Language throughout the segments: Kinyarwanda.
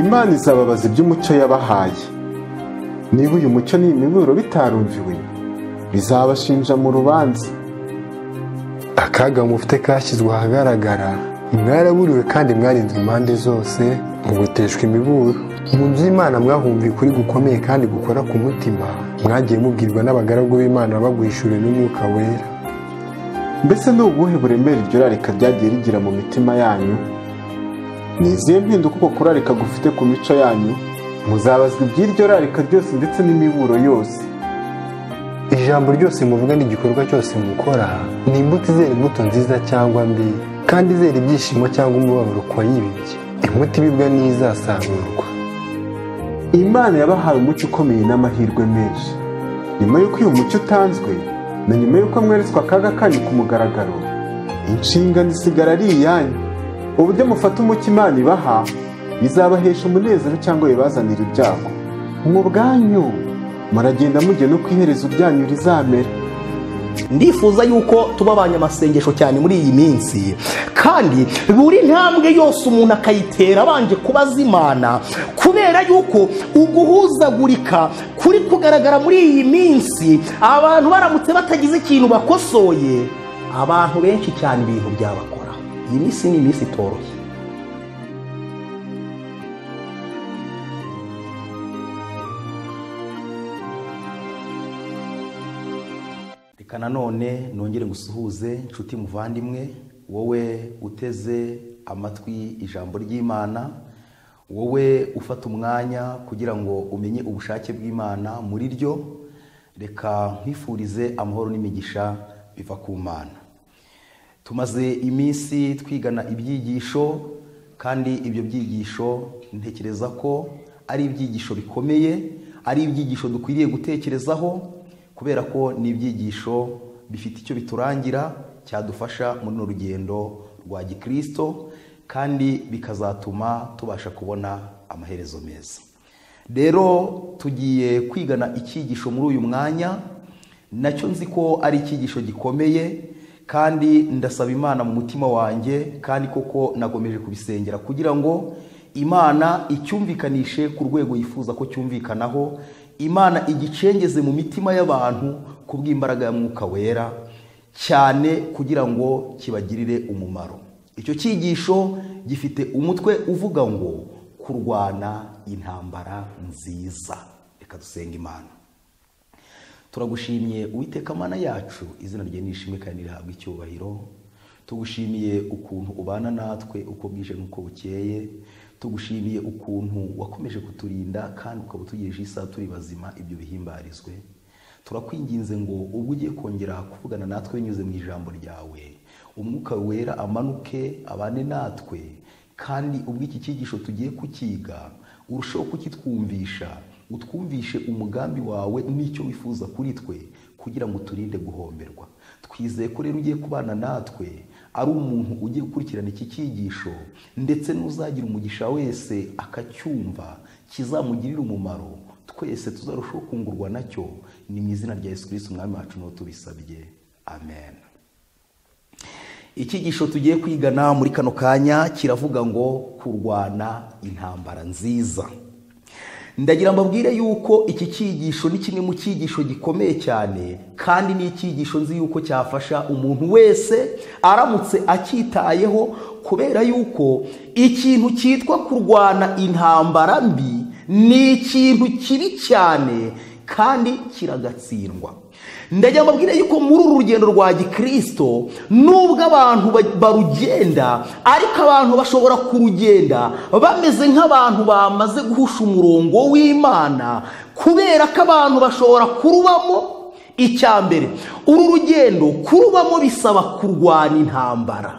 Imana izababaza iby'umucyo yabahaye niba uyu mucyo n'imiburo bitarumviwe bizabashinja mu rubanza akaga mufite kashyizwe ahagaragara mwaraburiwe kandi mwarinzwe impande zose mugoteshwa imiburo mu by'imana mwahumviye ukuri gukomeye kandi gukora ku mutima mwagiye mubwirwa n'abagaragu b'imana bagwishuriwe n'umwuka wera mbese ni ubuhe buremere iryo rarika ryagiye rigira mu mitima yanyu ni izihe mpinduka uko kurarika gufite ku mico yanyu muzabazwa iby'iryo rarika ryose ndetse n'imiburo yose ijambo ryose muvuga n'igikorwa cyose mukora ni imbuto izera imbuto nziza cyangwa mbi kandi izera ibyishimo cyangwa umubabaro ku wayibibye imbuto ibibwa n'izasarurwa imana yabahaye umucyo ukomeye n'amahirwe menshi nyuma y'uko uyu mucyo utanzwe na nyuma y'uko mweretswe akaga kanyu ku mugaragaro inshingano isigara ari iyanyu uburyo mufata umucyo imana ibaha bizabahesha umunezero cyangwa bibazanira ibyago mu bwanyu muragenda mujya no ku iherezo ryanyu rizamera ndifuza yuko tuba abanyamasengesho cyane muri iyi minsi kandi buri ntambwe yose umuntu akayitera abanje kubaza imana kubera yuko uguhuzagurika kuri kugaragara muri iyi minsi abantu baramutse batagize ikintu bakosoye abantu benshi cyane ibintu byabakora iyi minsi ni iminsi itoroshye reka nanone nongere ngusuhuze nshuti muvandimwe wowe uteze amatwi ijambo ry'imana wowe ufata umwanya kugira ngo umenye ubushake bw'imana muri ryo reka nkwifurize amahoro n'imigisha biva ku mana tumaze iminsi twigana ibyigisho kandi ibyo byigisho ntekereza ko ari ibyigisho bikomeye ari ibyigisho dukwiriye gutekerezaho kubera ko ni ibyigisho bifite icyo biturangira cyadufasha muri runo rugendo rwa gikirisito kandi bikazatuma tubasha kubona amaherezo meza rero tugiye kwigana icyigisho muri uyu mwanya nacyo nzi ko ari icyigisho gikomeye kandi ndasaba imana mu mutima wanjye kandi koko nagomeje kubisengera kugira ngo imana icyumvikanishe ku rwego yifuza ko cyumvikanaho imana igicengeze mu mitima y'abantu ku bw'imbaraga ya mwuka wera cyane kugira ngo kibagirire umumaro icyo cyigisho gifite umutwe uvuga ngo kurwana intambara nziza reka dusenga imana turagushimiye uwiteka mana yacu izina rye nishimwe kandi rihabwa icyubahiro tugushimiye ukuntu ubana natwe uko bwije n'uko bukeye tugushimiye ukuntu wakomeje kuturinda kandi ukaba utugejeje isaha turi bazima ibyo bihimbarizwe turakwinginze ngo ubwo ugiye kongera kuvugana natwe binyuze mu ijambo ryawe umwuka wera amanuke abane natwe kandi ubwo iki cyigisho tugiye kukiga urusheho kukitwumvisha utwumvishe umugambi wawe n'icyo wifuza kuri twe kugira ngo turinde guhomberwa twizeye ko rero ugiye kubana natwe ari umuntu ugiye gukurikirana iki cyigisho ndetse n'uzagira umugisha wese akacyumva kizamugirira umumaro twese tuzarushaho kungurwa nacyo ni mu izina rya yesu kirisiti umwami wacu niwo tubisabye amen icyigisho tugiye kwigana muri kano kanya kiravuga ngo kurwana intambara nziza ndagira mbabwire yuko iki cyigisho ni kimwe mu cyigisho gikomeye cyane kandi ni icyigisho nzi yuko cyafasha umuntu wese aramutse acyitayeho kubera yuko ikintu cyitwa kurwana intambara mbi ni ikintu kibi cyane kandi kiragatsindwa ndagira mbabwire yuko muri uru rugendo rwa gikirisito nubwo abantu barugenda ariko abantu bashobora kurugenda bameze nk'abantu bamaze guhusha umurongo w'imana kubera ko abantu bashobora kurubamo icya mbere uru rugendo kurubamo bisaba kurwana intambara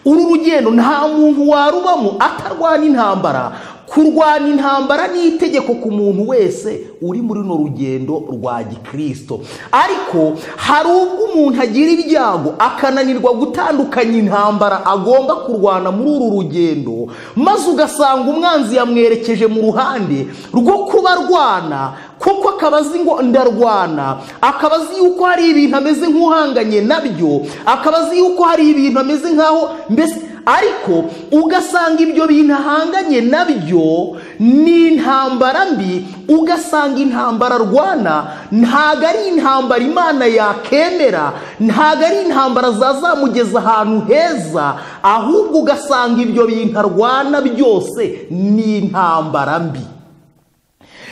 uru rugendo nta muntu warubamo atarwana intambara kurwana intambara ni itegeko ku muntu wese uri muri runo rugendo rwa gikirisito ariko hari ubwo umuntu agira ibyago akananirwa gutandukanya intambara agomba kurwana muri uru rugendo maze ugasanga umwanzi yamwerekeje mu ruhande rwo kuba arwana kuko akaba azi ngo ndarwana akaba azi yuko hari ibintu ameze nk'uhanganye nabyo akaba azi yuko hari ibintu ameze nk'aho mbese ariko ugasanga ibyo bintu ahanganye nabyo ni intambara mbi ugasanga intambara arwana ntabwo ari intambara imana yakemera ntabwo ari intambara zazamugeza ahantu heza ahubwo ugasanga ibyo bintu arwana byose ni intambara mbi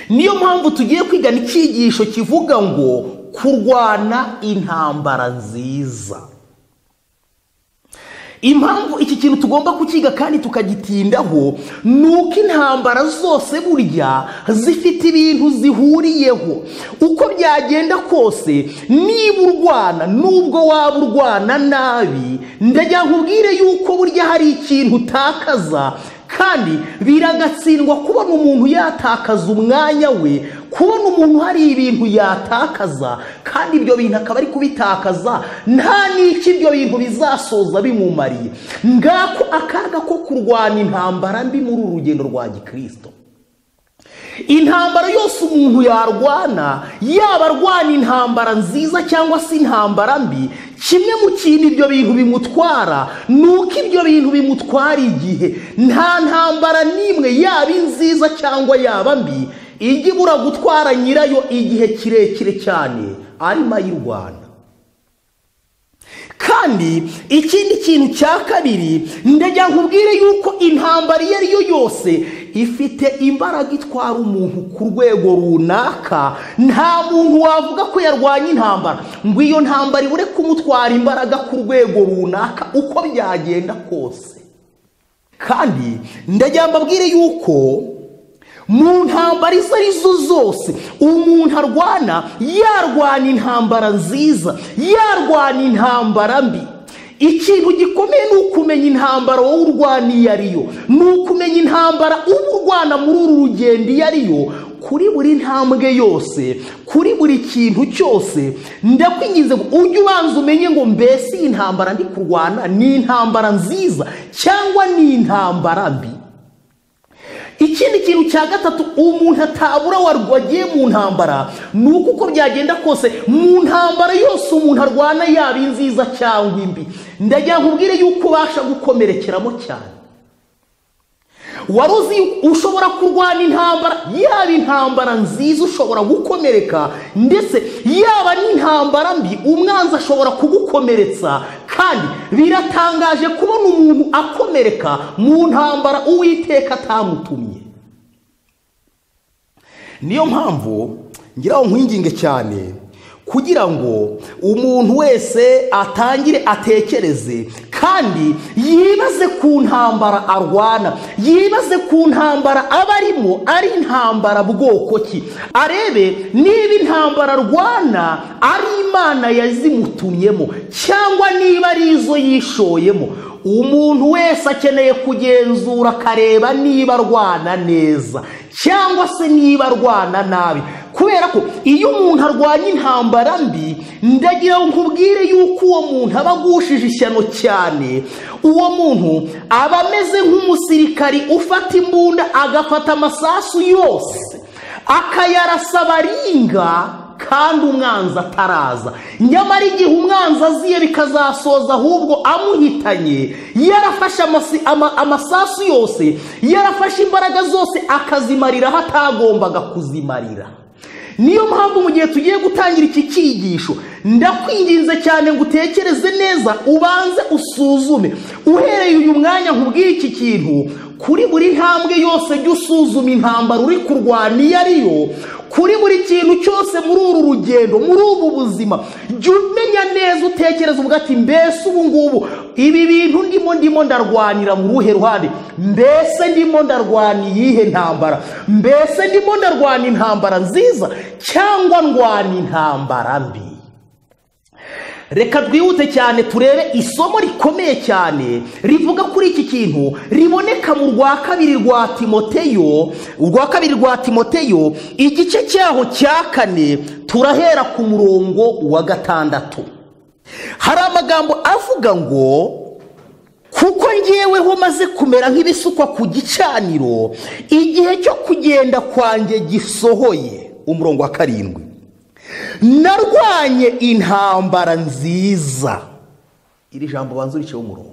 niyo mpamvu tugiye kwigana icyigisho kivuga ngo kurwana intambara nziza impamvu iki kintu tugomba kukiga kandi tukagitindaho ni uko intambara zose burya zifite ibintu zihuriyeho uko byagenda kose niba urwana nubwo waba urwana nabi ndagira nkubwire yuko burya hari ikintu utakaza kandi biragatsindwa kubona umuntu yatakaza umwanya we kubona umuntu hari ibintu yatakaza kandi ibyo bintu akaba ari kubitakaza nta n'icyo ibyo bintu bizasoza bimumariye ngako akaga ko kurwana intambara mbi muri uru rugendo rwa gikirisito intambara yose umuntu yarwana yaba arwana intambara nziza cyangwa se intambara mbi kimwe mu kintu ibyo bintu bimutwara ni uko ibyo bintu bimutwara igihe nta ntambara n'imwe yaba inziza cyangwa yaba mbi ijya ibura gutwara nyirayo igihe kirekire cyane arimo ayirwana kandi ikindi kintu cya kabiri ndagira nkubwire yuko intambara iyo ari yo yose ifite imbaraga itwara umuntu ku rwego runaka nta muntu wavuga ko yarwanya intambara ngo iyo ntambara ibure kumutwara imbaraga ku rwego runaka uko byagenda kose kandi ndagira mbabwire yuko mu ntambara izo ari zo zose umuntu arwana yarwana intambara nziza yarwana intambara mbi ikintu gikomeye ni ukumenya intambara wowe urwana iyo ariyo ni ukumenya intambara uba urwana muri uru rugendo iyo ariyo kuri buri ntambwe yose kuri buri kintu cyose ndakwinginze ngo ujye ubanza umenye ngo mbese iyi ntambara ndi kurwana ni intambara nziza cyangwa ni intambara mbi ikindi kintu cya gatatu umuntu atabura wagiye mu ntambara ni uko uko byagenda kose mu ntambara yose umuntu arwana yaba inziza cyangwa imbi ndagira nkubwire yuko ubasha gukomerekeramo cyane wari uzi ushobora kurwana intambara yaba intambara nziza ushobora gukomereka ndetse yaba n'intambara mbi umwanzi ashobora kugukomeretsa kandi biratangaje kubona umuntu akomereka mu ntambara uwiteka atamutumye niyo mpamvu ngira nkwinginge cyane kugira ngo umuntu wese atangire atekereze kandi yibaze ku ntambara arwana yibaze ku ntambara aba arimo ari intambara bwoko ki arebe niba intambara arwana ari imana yazimutumyemo cyangwa niba ari izo yishoyemo umuntu wese akeneye kugenzura akareba niba arwana neza cyangwa se niba arwana nabi kubera ko iyo umuntu arwanya intambara mbi ndagira ngo nkubwire yuko uwo muntu aba agushije ishyano cyane uwo muntu aba ameze nk'umusirikari ufata imbunda agafata amasasu yose akayarasa abaringa kandi umwanzi ataraza nyamara igihe umwanzi aziye bikazasoza ahubwo amuhitanye yarafashe amasasu yose yarafashe imbaraga zose akazimariraho atagombaga kuzimarira niyo mpamvu mu gihe tugiye gutangira iki cyigisho ndakwinginze cyane ngo utekereze neza ubanze usuzume uhereye uyu mwanya nkubwiye iki kintu kuri buri ntambwe yose jya usuzuma intambara uri kurwana iyo ariyo kuri buri kintu cyose muri uru rugendo muri ubu buzima jya umenya neza utekereza uvuga ati mbese ubu ngubu ibi bintu ndimo ndimo ndarwanira mu ruhe ruhande mbese ndimo ndarwanya iyihe ntambara mbese ndimo ndarwanya intambara nziza cyangwa ndwanya intambara mbi reka twihute cyane turebe isomo rikomeye cyane rivuga kuri iki kintu riboneka mu rwa kabiri rwa timoteyo urwa kabiri rwa timoteyo igice cyaho cya kane turahera ku murongo wa gatandatu hari amagambo avuga ngo kuko ngeweho maze kumera nk'ibisukwa ku gicaniro igihe cyo kugenda kwanjye gisohoye umurongo wa karindwi narwanye intambara nziza iri jambo banza uriceho umurongo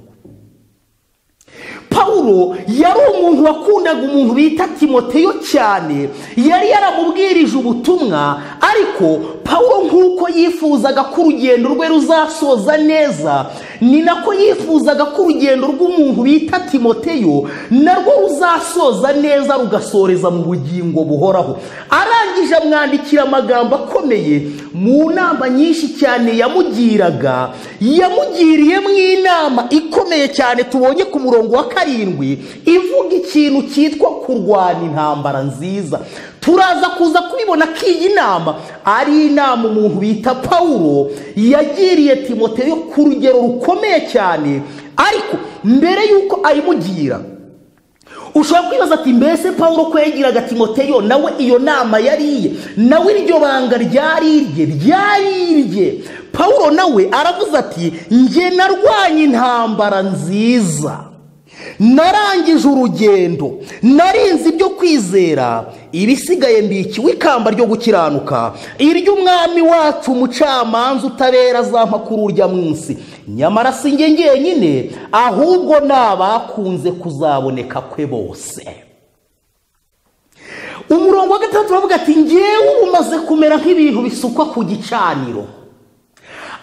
pawulo yari umuntu wakundaga umuntu bita timoteyo cyane yari yaramubwirije ubutumwa ariko pawulo nk'uko yifuzaga ko urugendo rwe ruzasoza neza ni nako yifuzaga ko urugendo rw'umuntu bita timoteyo narwo ruzasoza neza rugasoreza mu bugingo buhoraho arangije amwandikira amagambo akomeye mu nama nyinshi cyane yamugiraga yamugiriyemo inama ikomeye cyane tubonye ku murongo wa karindwi ivuga ikintu cyitwa kurwana intambara nziza turaza kuza kubibona ko iyi nama ari inama umuntu bita pawulo yagiriye timoteyo ku rugero rukomeye cyane ariko mbere y'uko ayimugira ushobora kwibaza ati mbese paul ko yagiraga timoteyo nawe iyo nama yariye nawe iryo banga ryari irye ryari irye paul nawe aravuze ati njye narwanye intambara nziza narangije urugendo narinze ibyo kwizera ibisigaye mbikiwe ikamba ryo gukiranuka iry'umwami wacu umucamanza utabera azampa kuri urya munsi nyamara si njye ngenyine ahubwo ni abakunze kuzaboneka kwe bose umurongo wa gatandatu uravuga ati ngewe ubu umaze kumera nk'ibintu bisukwa ku gicaniro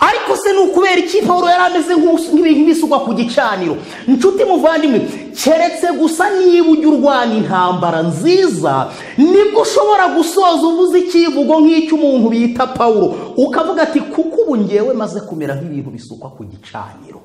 ariko se ni ukubera iki paul yari ameze nk'ibintu bisukwa ku gicaniro inshuti muvandimwe keretse gusa niba ujya urwanya intambara nziza nibwo ushobora gusoza uvuze ikivugo nk'icy'umuntu bita paul ukavuga ati kuko ubu ngewe maze kumera nk'ibintu bisukwa ku gicaniro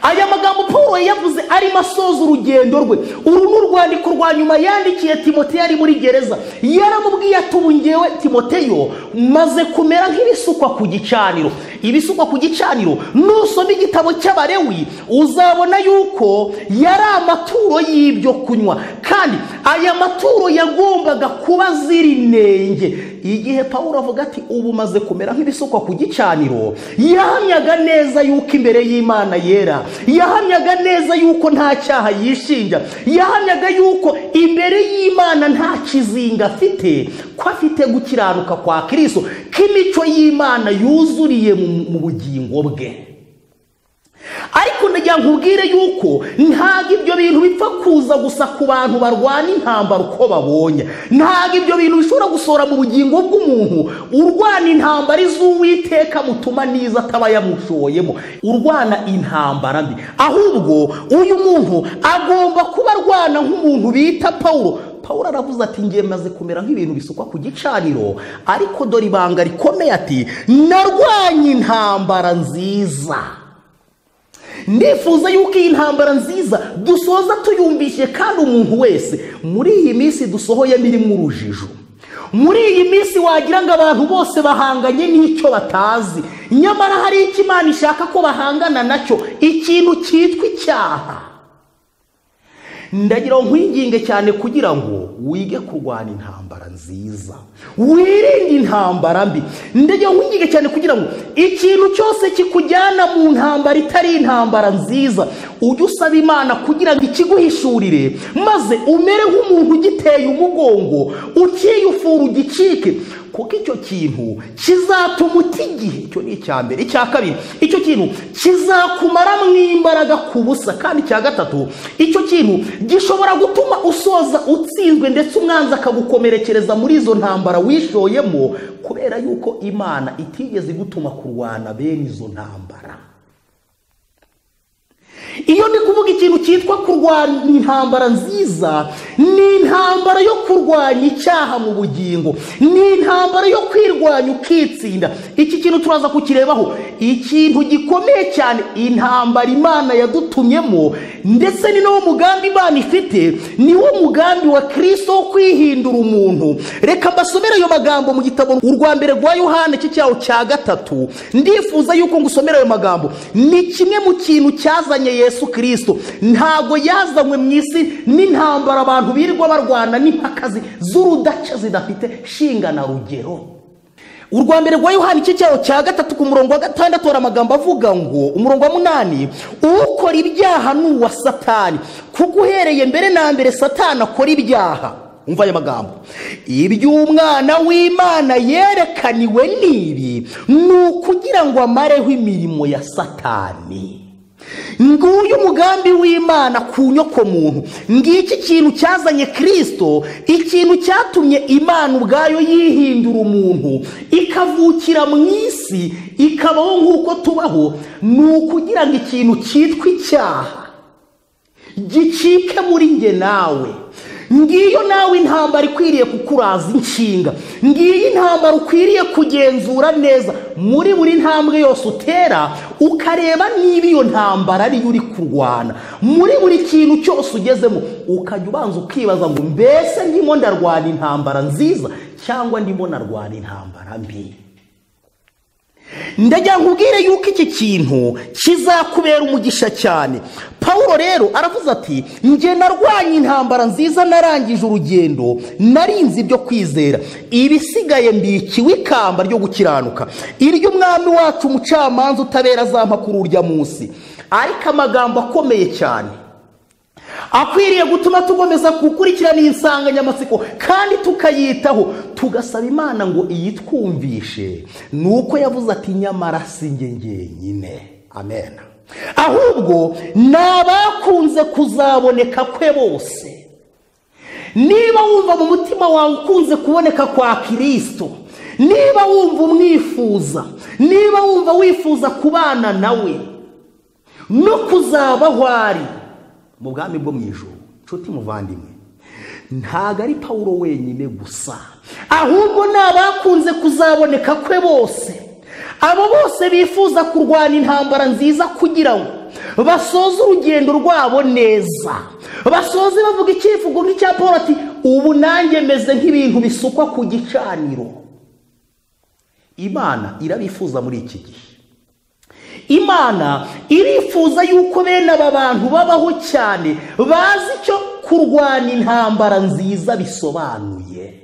aya magambo paul yavuze arimo asoza urugendo rwe uru ni urwandiko rwa nyuma yandikiye timoteyo ari muri gereza yaramubwiye ati ubu ngewe timoteyo maze kumera nk'ibisukwa ku gicaniro ibisukwa ku gicaniro nusoma igitabo cy'abarewi uzabona yuko yari amaturo y'ibyo kunywa kandi aya maturo yagombaga kuba ziri inenge igihe paul avuga ati ubu maze kumera nk'ibisukwa ku gicaniro yahamyaga neza yuko imbere y'imana yera yahamyaga neza yuko nta cyaha yishinja yahamyaga yuko imbere y'imana nta kizinga afite ko afite gukiranuka kwa kirisito k'imico y'imana yuzuriye mu bugingo bwe ariko ndagira nkubwire yuko ntabwo ibyo bintu bipfa kuza gusa ku bantu barwana intambara uko babonye ntabwo ibyo bintu bishobora gusohora mu bugingo bw'umuntu urwana intambara iz'uwiteka mutuma n'izo ataba yamushoyemo urwana intambara mbi ahubwo uyu muntu agomba kuba arwana nk'umuntu bita paul paul aravuze ati ngiye maze kumera nk'ibintu bisukwa ku gicaniro ariko dore ibanga rikomeye ati narwanye intambara nziza ndifuza yuko iyi ntambara nziza dusoza tuyumvishije kandi umuntu wese muri iyi minsi dusohoyemo irimo urujijo muri iyi minsi wagira ngo abantu bose bahanganye n'icyo batazi nyamara hari icyo imana ishaka ko bahangana nacyo ikintu cyitwa icyaha ndagira nkwinginge cyane kugira ngo wige kurwana intambara nziza wirinde intambara mbi ndagira nkwinginge cyane kugira ngo ikintu cyose kikujyana mu ntambara itari intambara nziza ujye usaba imana kugira ngo ikiguhishurire maze umere nk'umuntu ugiteye umugongo ukiyufura ugicike kuko icyo kintu kizatuma uta igihe icyo ni icya mbere icya kabiri icyo kintu kizakumaramo imbaraga ku busa kandi icya gatatu icyo kintu gishobora gutuma usoza utsinzwe ndetse umwanzi akagukomerekereza muri izo ntambara wishoyemo kubera yuko imana itigeze igutuma kurwana bene izo ntambara iyo ndi kuvuga ikintu cyitwa kurwanya intambara nziza ni intambara yo kurwanya icyaha mu bugingo ni intambara yo kwirwanya ukitsinda iki kintu turaza kukirebaho ikintu gikomeye cyane intambara imana yadutumyemo ndetse ni nawo mugambi imana ifite ni wo mugambi wa kirisito wo kwihindura umuntu reka mbasomere ayo magambo mu gitabo urwa mbere rwa yohani cy'icyaho cya gatatu ndifuza yuko ngusomera ayo magambo ni kimwe mu kintu cyazanye yesu kirisito ntabwo yazanywe mu isi n'intambara abantu birirwa barwana n'impakazi z'urudaca zidafite shinga na rugero urwa mbere rwa yohani iki cyaho cya gatatu ku murongo wa gatandatu hari amagambo avuga ngo umurongo wa munani ukora ibyaha ni uwa satani kuko uhereye mbere na mbere satani akora ibyaha umva aya magambo iby'umwana w'imana yerekaniwe n'ibi ni ukugira ngo amareho imirimo ya satani nguyu umugambi w'imana ku nyokomuntu ngiki kintu cyazanye kirisito ikintu cyatumye imana ubwayo yihindura umuntu ikavukira mu isi ikabaho nk'uko tubaho ni ukugira ngo ikintu cyitwa icyaha gicike muri nge nawe ngiyo nawe intambara ikwiriye kukuraza inshinga ngiyo intambara ukwiriye kugenzura neza muri buri ntambwe yose utera ukareba niba iyo ntambara ariyo uri kurwana muri buri kintu cyose ugezemo ukajya ubanza ukibaza ngo mbese ndimo ndarwana intambara nziza cyangwa ndimo narwana intambara mbi ndagira nkubwire yuko iki kintu kizakubera umugisha cyane paul rero aravuze ati njye narwanye intambara nziza narangije urugendo narinze ibyo kwizera ibisigaye mbikiwe ikamba ryo gukiranuka iryo umwami wacu umucamanza utabera azampa kuri urya munsi ariko amagambo akomeye cyane akwiriye gutuma tukomeza gukurikirana iyi nsanganyamatsiko kandi tukayitaho tugasaba imana ngo iyitwumvishe ni uko yavuze ati nyamara si njye ngenyine amen ahubwo ni abakunze kuzaboneka kwe bose niba wumva mu mutima wawe ukunze kuboneka kwa kirisito niba wumva umwifuza niba wumva wifuza kubana nawe no kuzabaho ari mu bwami bwo mu ijoro nshuti muvandimwe ntabwo ari pawuro wenyine gusa ahubwo ni abakunze kuzaboneka kwe bose abo bose bifuza kurwana intambara nziza kugira ngo basoze urugendo rwabo neza basoze bavuga icyivugo nk'icya paul ati ubu nanjye meze nk'ibintu bisukwa ku gicaniro imana irabifuza muri iki gihe imana irifuza yuko bene aba bantu babaho cyane bazi icyo kurwana intambara nziza bisobanuye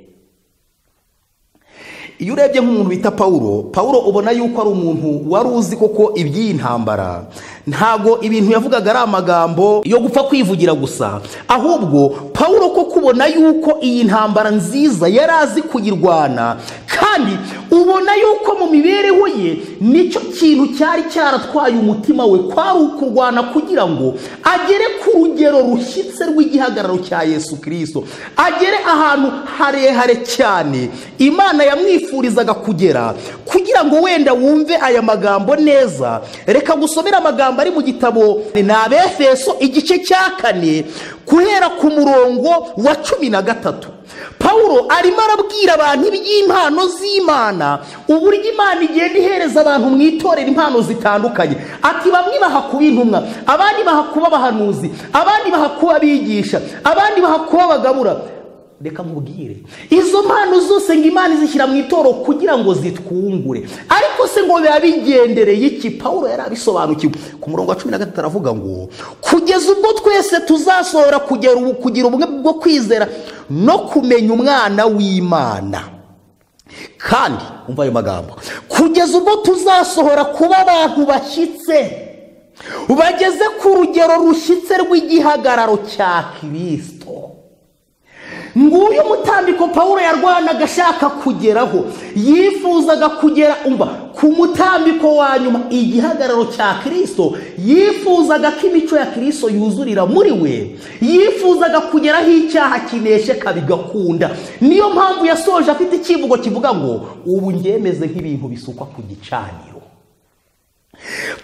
iyo urebye nk'umuntu bita paul paul ubona yuko ari umuntu wari uzi koko iby'iyi ntambara ntabwo ibintu yavugaga ari amagambo yo gupfa kwivugira gusa ahubwo paul ko kubona yuko iyi ntambara nziza yari azi kuyirwana kandi ubona yuko mu mibereho ye nicyo kintu cyari cyaratwaye umutima we kwari ukurwana kugira ngo agere ku rugero rushyitse rw'igihagararo cya yesu kirisito agere ahantu harehare cyane imana yamwifurizaga kugera kugira ngo wenda wumve aya magambo neza reka gusomera amagambo ari mu gitabo ni abefeso igice cya kane guhera ku murongo wa cumi na gatatu paul arimo arabwira abantu iby'impano z'imana uburyo imana igenda ihereza abantu mu itorero impano zitandukanye ati bamwe bahakuba intumwa abandi bahakuba abahanuzi abandi bahakuba abigisha abandi bahakuba abagabura reka nkubwire izo mpano zose ngo imana izishyira mu itoro kugira ngo zitwungure ariko se ngo biba bigendereye iki paul yari abisobanukiwe ku murongo wa cumi na gatatu aravuga ngo kugeza ubwo twese tuzasohora kugira ubumwe bwo kwizera no kumenya umwana w'imana kandi umva ayo magambo kugeza ubwo tuzasohora kuba abantu bashyitse bageze ku rugero rushyitse rw'igihagararo cya kirisito nguyu umutambiko paul yarwanaga ashaka kugeraho yifuzaga kugera umva ku mutambiko wa nyuma igihagararo cya kirisito yifuzaga ko imico ya kirisito yuzurira muri we yifuzaga kugeraho icyaha kinesheka bigakunda niyo mpamvu yasoje afite icyivugo kivuga ngo ubu ngemeze nk'ibintu bisukwa ku gicaniro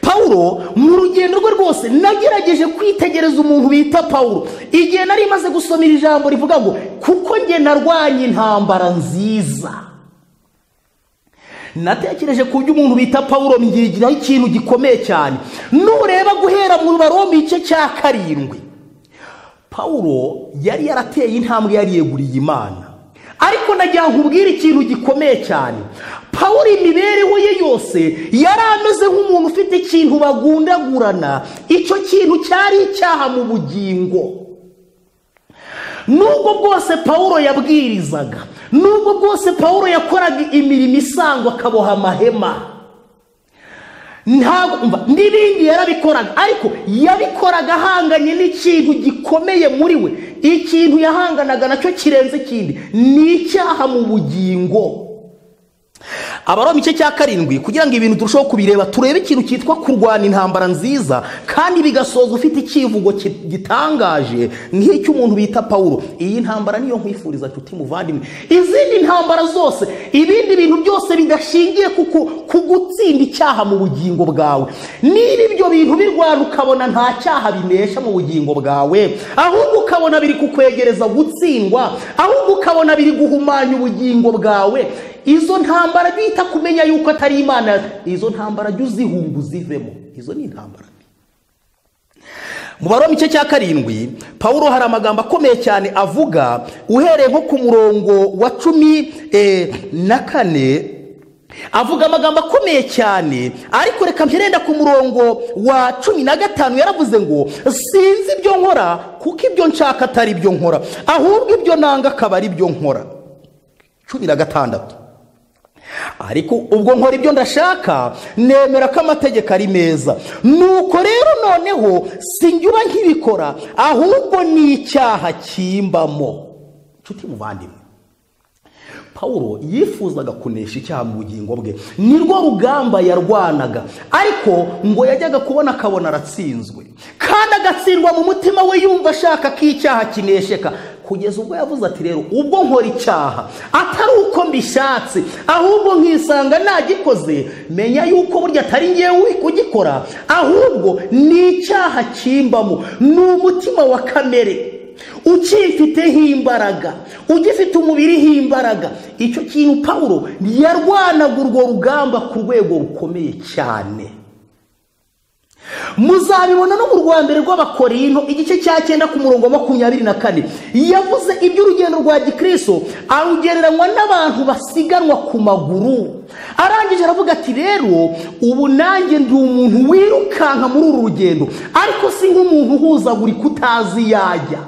paul mu rugendo rwe rwose nagerageje kwitegereza umuntu bita paul igihe nari imaze gusoma iri jambo rivuga ngo kuko njye narwanye intambara nziza natekereje ku byo umuntu bita paul mbigiraho ikintu gikomeye cyane nureba guhera mu barombe igice cya karindwi paul yari yarateye intambwe yariyeguriye imana ariko nagira nkubwire ikintu gikomeye cyane paul imibereho ye yose yari ameze nk'umuntu ufite ikintu bagundagurana icyo kintu cyari icyaha mu bugingo nubwo bwose paul yabwirizaga nubwo bwose paul yakoraga imirimo isangwa akaboha amahema ntabwo n'ibindi yarabikoraga ariko yabikoraga ahanganye n'ikintu gikomeye muri we ikintu yahanganaga nacyo kirenze ikindi ni icyaha mu bugingo abaroma igice cya karindwi kugira ngo ibintu turusheho kubireba turebe ikintu cyitwa kurwana intambara nziza kandi bigasoza ufite icyivugo ki- gitangaje nk'icy'umuntu bita pawulo iyi ntambara niyo nkwifuriza nshuti muvandimwe izindi ntambara zose ibindi bintu byose bidashingiye ku ku- ku gutsinda icyaha mu bugingo bwawe niba ibyo bintu birwana ukabona nta cyaha binesha mu bugingo bwawe ahubwo ukabona biri kukwegereza gutsindwa ahubwo ukabona biri guhumanya ubugingo bwawe izo ntambara bita kumenya yuko atari imana izo ntambara jya uzihunga uzivemo izo ni intambara mbi mu baroma igice cya karindwi pawulo hari amagambo akomeye cyane avuga uhereye nko ku murongo wa cumi eh, na kane avuga amagambo akomeye cyane ariko reka mpirenda ku murongo wa cumi na gatanu yaravuze ngo sinzi ibyo nkora kuko ibyo nshaka atari ibyo nkora ahubwo ibyo nanga akaba ari byo nkora cumi na gatandatu ariko ubwo nkora ibyo ndashaka nemera ko amategeko ari meza nuko rero noneho sinjyuba nkibikora ahubwo ni icyaha kimbamo nshuti muvandimwe pawulo yifuzaga kunesha icyaha mu bugingo bwe ni rwo rugamba yarwanaga ariko ngo yajyaga kubona akabona aratsinzwe kandi agatsindwa mu mutima we yumva ashaka ko icyaha kinesheka kugeza ubwo yavuze ati rero ubwo nkora icyaha atari uko mbishatse ahubwo nkisanga nagikoze menya yuko burya atari ngewe kugikora ahubwo ni icyaha kimbamo ni umutima wa kamere ukifiteho imbaraga ugifite umubiriho imbaraga icyo kintu pawulo yarwanaga urwo rugamba ku rwego rukomeye cyane muzabibona no mu rwambere rw'abakorinto igice cya cyenda ku murongo wa makumyabiri na kane yavuze iby'urugendo rwa gikristo arugereranywa n'abantu basiganwa ku maguru arangije aravuga ati rero ubu nanjye ndi umuntu wirukanka muri uru rugendo ariko si nk'umuntu uhuzagurika utazi yajya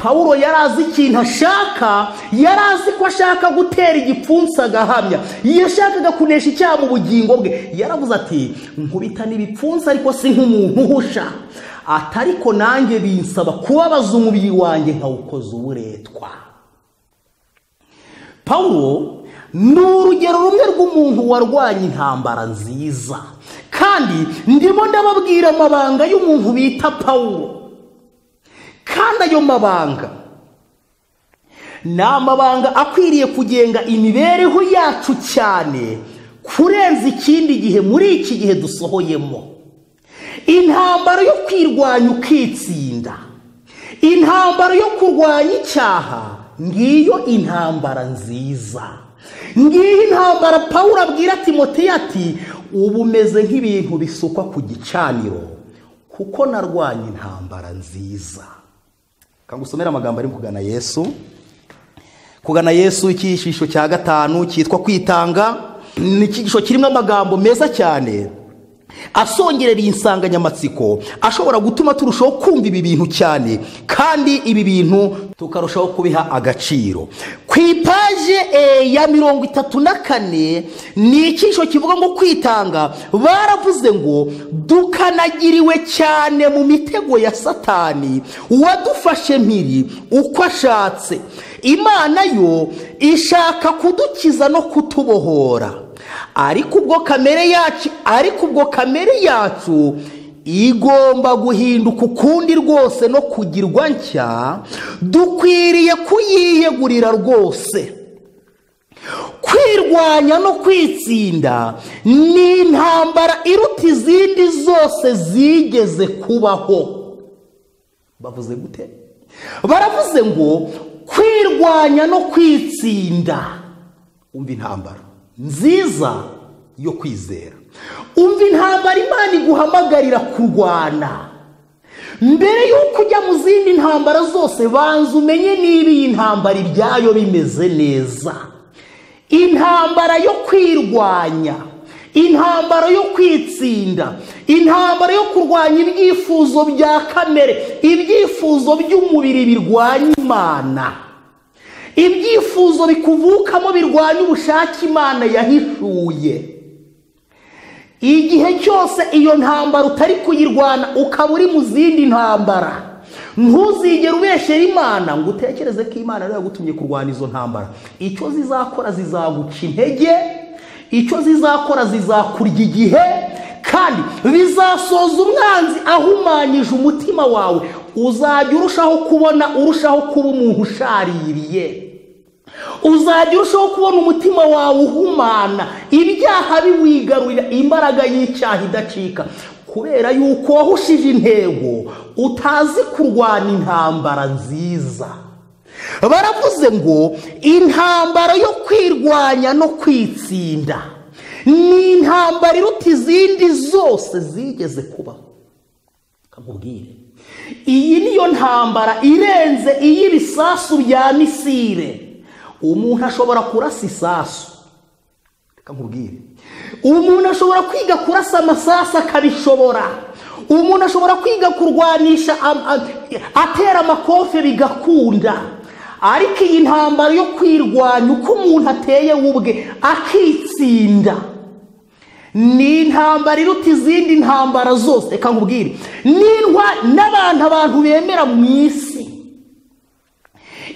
pawulo yari azi ikintu ashaka yari azi ko ashaka gutera igipfunsi agahamya yashakaga kunesha icyaha mu bugingo bwe yaravuze ati nkubita n'ibipfunsi ariko si nk'umuntu uhusha ati ariko nanjye binsaba kubabaza umubiri wanjye nkawukoza uburetwa pawulo ni urugero rumwe rw'umuntu warwanya intambara nziza kandi ndimo ndababwira amabanga y'umuntu bita pawulo kandi ayo mabanga ni amabanga akwiriye kugenga imibereho yacu cyane kurenza ikindi gihe muri iki gihe dusohoyemo intambara yo kwirwanya ukitsinda intambara yo kurwanya icyaha ngiyo intambara nziza ngiyo intambara pawulo abwira timoteyo ati ubu umeze nk'ibintu bisukwa ku gicaniro kuko narwanya intambara nziza kangusomera amagambo ari kugana yesu kugana yesu icyiciro cya gatanu cyitwa kwitanga ni icyiciro kirimo amagambo meza cyane asongerera iyi nsanganyamatsiko ashobora gutuma turushaho kumva ibi bintu cyane kandi ibi bintu tukarushaho kubiha agaciro ku ipaje eh, ya mirongo itatu na kane ni icyiciro kivuga ngo kwitanga baravuze ngo dukanagiriwe cyane mu mitego ya satani uwadufashe mpiri uko ashatse imana yo ishaka kudukiza no kutubohora ariko ubwo kamere yacu ariko ubwo kamere yacu igomba guhinduka ukundi rwose no kugirwa nshya dukwiriye kuyiyegurira rwose kwirwanya no kwitsinda ni intambara iruta izindi zose zigeze kubaho bavuze gute baravuze ngo kwirwanya no kwitsinda umva intambara nziza yo kwizera umva intambara imana iguhamagarira kurwana mbere y'uko ujya mu zindi ntambara zose banza umenye niba iyi ntambara ibyayo bimeze neza intambara yo kwirwanya intambara yo kwitsinda intambara yo kurwanya ibyifuzo bya kamere ibyifuzo by'umubiri birwanya imana ibyifuzo bikuvukamo birwanya ubushake imana yahishuye igihe cyose iyo ntambara utari kuyirwana ukaba uri mu zindi ntambara ntuzigere ubeshera imana ngo utekereze ko imana ariyo yagutumye kurwana izo ntambara icyo zizakora zizaguca intege icyo zizakora zizakurya igihe kandi bizasoza umwanzi ahumanyije umutima wawe uzajya urushaho kubona urushaho kuba umuntu ushaririye uzajya urushaho kubona umutima wawe uhumana ibyaha biwigarurira imbaraga y'icyaha idacika kubera yuko wahushije intego utazi kurwana intambara nziza baravuze ngo intambara yo kwirwanya no kwitsinda ni intambara iruta izindi zose zigeze kubaho kamubwire iyi niyo ntambara irenze iy'ibisasu bya misire umuntu ashobora kurasa isasu reka nkubwire umuntu ashobora kwiga kurasa amasasu akabishobora umuntu ashobora kwiga kurwanisha am- am- atera amakofe bigakunda ariko iyi ntambara yo kwirwanya uko umuntu ateye we ubwe akitsinda ni intambara iruta izindi ntambara zose reka nkubwire n'intwa n'abantu abantu bemera mu isi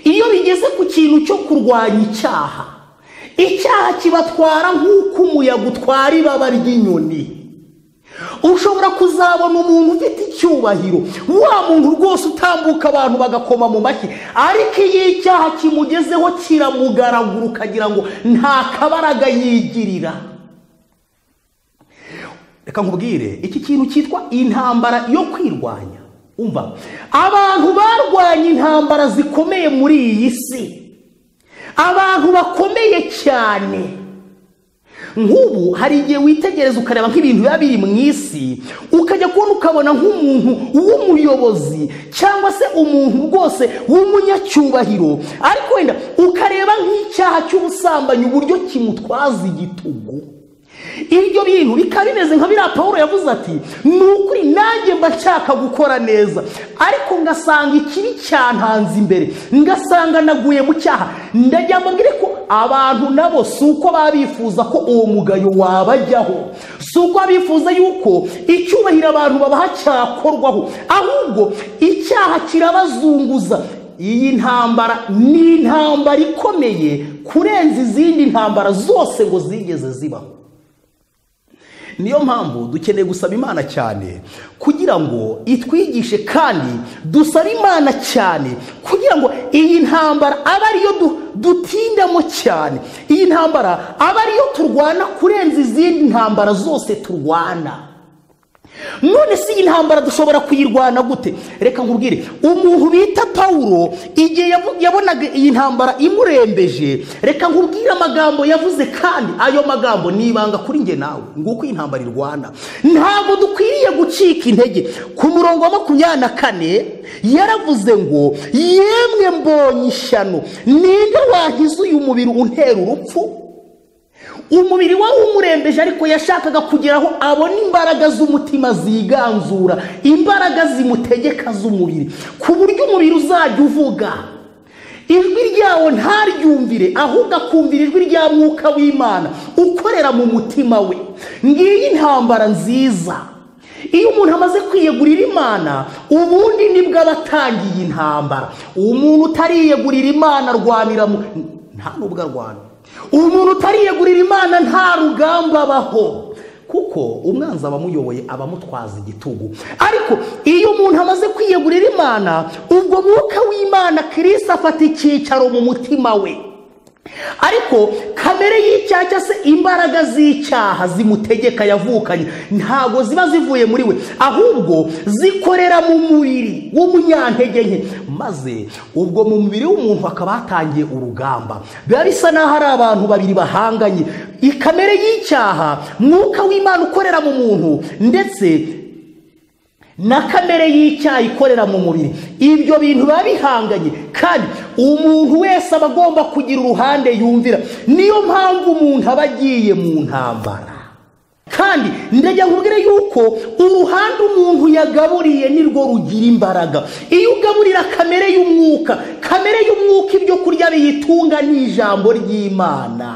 iyo bigeze ku kintu cyo kurwanya icyaha icyaha kibatwara nk'uko umuyaga utwara ibaba ry'inyoni ushobora kuzabona umuntu ufite icyubahiro wa muntu rwose utambuka abantu bagakoma mu mashyi ariko iyo icyaha kimugezeho kiramugaragura ukagira ngo nta kabaraga yigirira reka nkubwire iki kintu cyitwa intambara yo kwirwanya umva abantu barwanya intambara zikomeye muri iyi si abantu bakomeye cyane nk'ubu hari igihe witegereza ukareba nk'ibintu biba biri mu isi ukajya kubona ukabona nk'umuntu w'umuyobozi cyangwa se umuntu rwose w'umunyacyubahiro ariko wenda ukareba nk'icyaha cy'ubusambanyi uburyo kimutwaza igitugu ibyo bintu bikaba bimeze nka biriya paul yavuze ati ni ukuri nanjye mba nshaka gukora neza ariko ngasanga ikibi cyantanze imbere ngasanga naguye mu cyaha ndagira ngo mbwire ko abantu nabo si uko baba bifuza ko uwo mugayo wabajyaho si uko baba bifuza yuko icyubahiro abantu babaha cyakorwaho ahubwo icyaha kirabazunguza iyi ntambara ni intambara ikomeye kurenza izindi ntambara zose ngo zigeze zibaho niyo mpamvu dukeneye gusaba imana cyane kugira ngo itwigishe kandi dusaba imana cyane kugira ngo iyi ntambara aba ariyo du- dutindamo cyane iyi ntambara aba ariyo turwana kurenza izindi ntambara zose turwana none si iyi ntambara dushobora kuyirwana gute reka nkubwire umuntu bita pawulo igihe yavu- yabonaga iyi ntambara imurembeje reka nkubwire amagambo yavuze kandi ayo magambo ni ibanga kuri njye nawe nguko iyi ntambara irwana ntabwo dukwiriye gucika intege ku murongo wa makumyabiri na kane yaravuze ngo yemwe mbonye ishyano ninde wankiza uyu mubiri untera urupfu umubiri wari umurembeje ariko yashakaga kugira aho abona imbaraga z'umutima ziganzura imbaraga zimutegeka z'umubiri ku buryo umubiri uzajya uvuga ijwi ryawo ntaryumvire ahubwo akumvira ijwi rya mwuka w'imana ukorera mu mutima we ngiyi intambara nziza iyo umuntu amaze kwiyegurira imana ubundi nibwo aba atangiye intambara umuntu utariyegurira imana arwanira mu nta nubwo arwana umuntu utariyegurira imana nta rugamba abaho kuko umwanzi aba amuyoboye aba amutwaza igitugu ariko iyo umuntu amaze kwiyegurira imana ubwo mwuka w'imana kirisi afata icyicaro mu mutima we ariko kamere y'icyaha cyangwa se imbaraga z'icyaha zimutegeka yavukanye ntabwo ziba zivuye muri we ahubwo zikorera mu mubiri w'umunyantege nke maze ubwo mu mubiri w'umuntu hakaba hatangiye urugamba biba bisa n'aho ari abantu babiri bahanganye ikamere y'icyaha mwuka w'imana ukorera mu muntu ndetse na kamere y'icyaha ikorera mu mubiri ibyo bintu biba bihanganye kandi umuntu wese aba agomba kugira uruhande yumvira niyo mpamvu umuntu aba agiye mu ntambara kandi ndajya nkubwire yuko uruhande umuntu yagaburiye nirwo rugira imbaraga iyo ugaburira kamere y'umwuka kamere y'umwuka ibyo kurya biyitunga ni ijambo ry'imana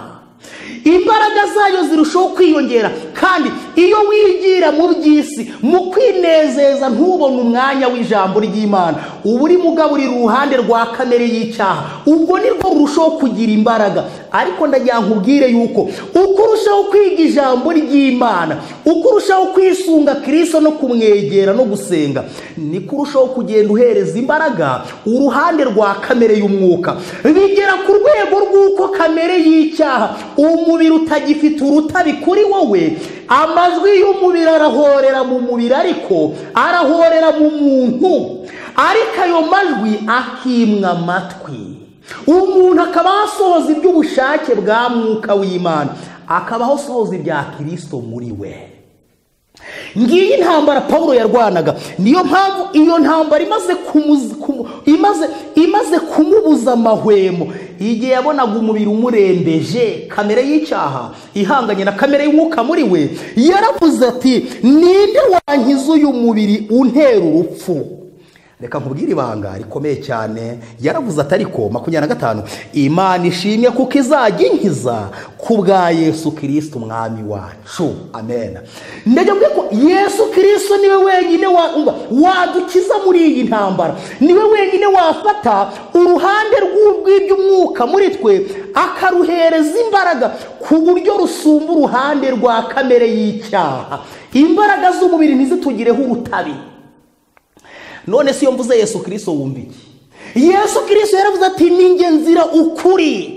imbaraga zayo zirushaho kwiyongera kandi iyo wigira mu by'isi mu kwinezeza ntubone umwanya w'ijambo ry'imana uba urimo ugaburira uruhande rwa kamere y'icyaha ubwo nibwo rurushaho kugira imbaraga ariko ndagira ngo ubwire yuko uko urushaho kwiga ijambo ry'imana uko urushaho kwisunga kirisito no kumwegera no gusenga niko urushaho kugenda uhereza imbaraga uruhande rwa kamere y'umwuka bigera ku rwego rw'uko kamere y'icyaha umubiri utagifite urutabi kuri wowe amajwi y'umubiri arahorera mu mubiri ariko arahorera mu muntu ariko ayo majwi akimwa amatwi umuntu akaba asohoza iby'ubushake bwa mwuka w'imana akabaho asohoza ibya kirisito muri we ngiyi intambara paul yarwanaga niyo mpamvu iyo ntambara imaze kumuzi- kumu- imaze imaze kumubuza amahwemo igihe yabonaga umubiri umurembeje kamere y'icyaha ihanganye na kamere y'umwuka muri we yaravuze ati ninde wankiza uyu mubiri untera urupfu reka nkubwire ibanga rikomeye cyane yaravuze ati ariko makumyabiri na gatanu imana ishimye kuko izajya inkiza ku bwa yesu kirisito umwami wacu amen ndajya mvuga ko yesu kirisito niwe wenyine wa- umva, wadukiza muri iyi ntambara niwe wenyine wafata uruhande rw'iby'umwuka muri twe akaruhereza imbaraga ku buryo rusumba uruhande rwa kamere y'icyaha imbaraga z'umubiri ntizitugireho urutabi none si iyo mvuze yesu kirisito wumva iki yesu kirisito yaravuze ati ninjye nzira ukuri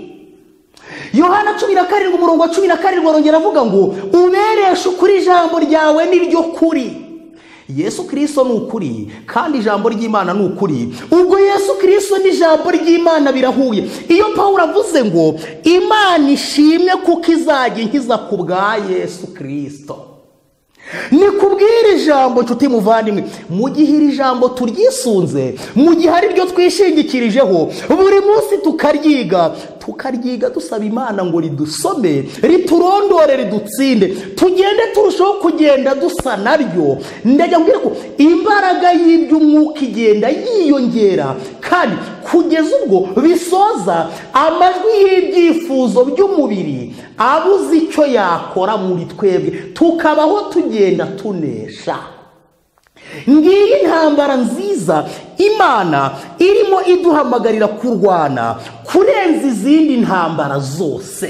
yohana cumi na karindwi umurongo wa cumi na karindwi arongera avuga ngo ubereshe ukuri ijambo ryawe niryo kuri yesu kirisito ni ukuri kandi ijambo ry'imana ni ukuri ubwo yesu kirisito n'ijambo ry'imana birahuye iyo pawulo avuze ngo imana ishimwe kuko izajya inkiza ku bwa yesu kirisito ni kubwira ijambo inshuti muvandimwe mu gihe iri jambo turyisunze mu gihe ari ryo twishingikirijeho buri munsi tukaryiga tukaryiga dusaba imana ngo ridusome riturondore ridutsinde tugende turushaho kugenda dusa naryo ndajya mbwira ko imbaraga y'iby'umwuka igenda yiyongera kandi kugeza ubwo bisoza amajwi y'ibyifuzo by'umubiri abuze icyo yakora muri twebwe tukabaho tugenda tunesha ngiyi intambara nziza imana irimo iduhamagarira kurwana kurenza izindi ntambara zose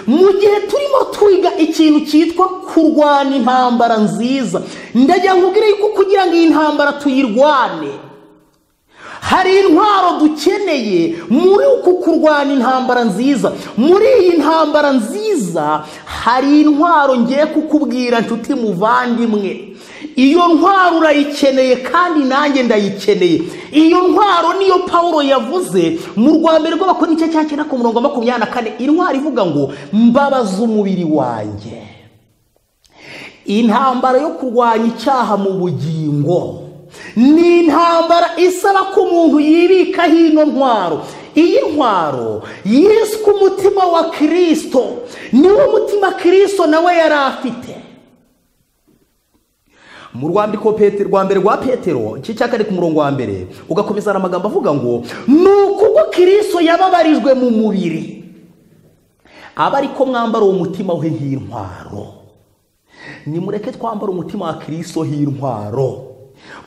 mu gihe turimo twiga ikintu cyitwa kurwana intambara nziza ndagira ngo ubwire yuko kugira ngo iyi ntambara tuyirwane hari intwaro dukeneye muri uku kurwana intambara nziza muri iyi ntambara nziza hari intwaro ngiye kukubwira nshuti muvandimwe iyo ntwaro urayikeneye kandi nanjye ndayikeneye iyo ntwaro niyo pawulo yavuze mu rwa mbere rw'abakora igice cya cyenda ku murongo wa makumyabiri na kane intwaro ivuga ngo mbabaza umubiri wanjye intambara yo kurwanya icyaha mu bugingo ni intambara isaba ko umuntu yibikaho ino ntwaro iyi ntwaro yiswe umutima wa kirisito niwo mutima kirisito nawe yari afite mu rwandiko Pete- rwa mbere rwa petero igice cya kane ku murongo wa mbere ugakomeza amagambo avuga ngo ni ukubwo kirisito yababarijwe mu mubiri aba ariko mwambara uwo mutima we nk'intwaro nimureke twambara umutima wa kirisito h'intwaro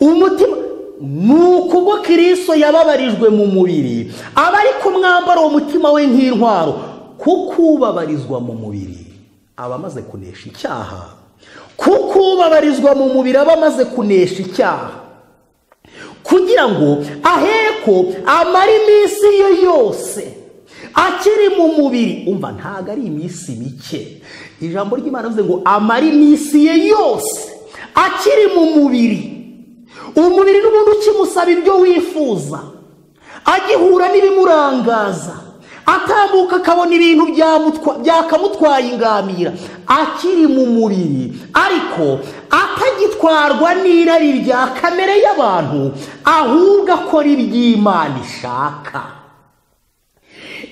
umutima ni ukubwo kirisito yababarijwe mu mubiri aba ariko mwambara uwo mutima we nk'intwaro kuko ubabarizwa mu mubiri aba amaze kunesha icyaha kuko ubabarizwa mu mubiri aba amaze kunesha icyaha kugira ngo aheko amara iminsi ye yose akiri mu mubiri umva ntabwo ari iminsi mike ijambo ry'imana rivuze ngo amara iminsi ye yose akiri mu mubiri umubiri n'ubundi ukimusaba ibyo wifuza agihura n'ibimurangaza atambuka akabona ibintu byamutwa- byakamutwaye ingamira akiri mu mubiri ariko atagitwarwa n'irari rya kamere y'abantu ahubwo akora iby'imana ishaka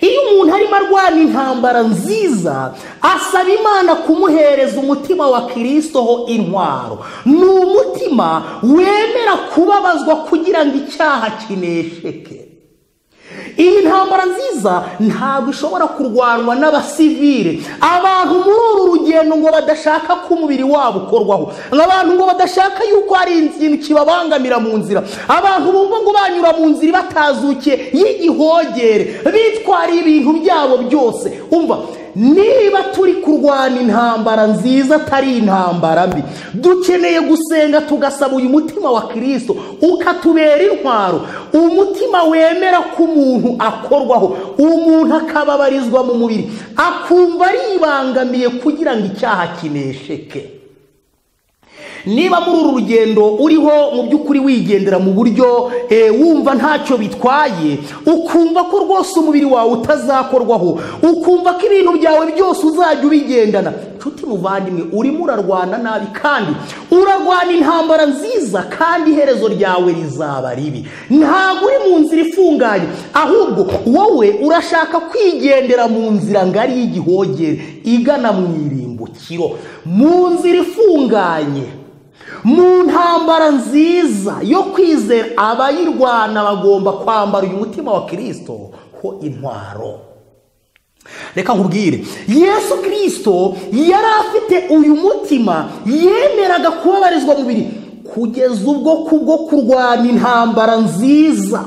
iyo umuntu arimo arwana intambara nziza asaba imana kumuhereza umutima wa kirisito ho intwaro ni umutima wemera kubabazwa kugira ngo icyaha kinesheke iyi ntambara nziza ntabwo ishobora kurwanwa n'abasivire abantu muri uru rugendo ngo badashaka ko umubiri wabo ukorwaho abantu ngo badashaka yuko hari ikintu kibabangamira mu nzira abantu bumva ngo banyura mu nzira ibatazukiye y'igihogere bitwariye ibintu byabo byose umva niba turi kurwana intambara nziza atari intambara mbi dukeneye gusenga tugasaba uyu mutima wa kirisito ukatubera intwaro umutima wemera ko umuntu akorwaho umuntu akababarizwa mu mubiri akumva aribangamiye kugira ngo icyaha kinesheke niba muri uru rugendo uriho mu by'ukuri wigendera mu buryo eh, wumva ntacyo bitwaye ukumva ko rwose umubiri wawe utazakorwaho ukumva ko ibintu byawe byose uzajya ubigendana nshuti muvandimwe urimo urarwana nabi kandi urarwana intambara nziza kandi iherezo ryawe rizaba ribi ntabwo uri mu nzira ifunganye ahubwo wowe urashaka kwigendera mu nzira ngari y'igihogere igana mu irimbukiro mu nzira ifunganye mu ntambara nziza yo kwizera abayirwana bagomba kwambara uyu mutima wa kirisito ho intwaro reka nkubwire yesu kirisito yari afite uyu mutima yemeraga kubabarizwa mubiri kugeza ubwo kubwo kurwanya intambara nziza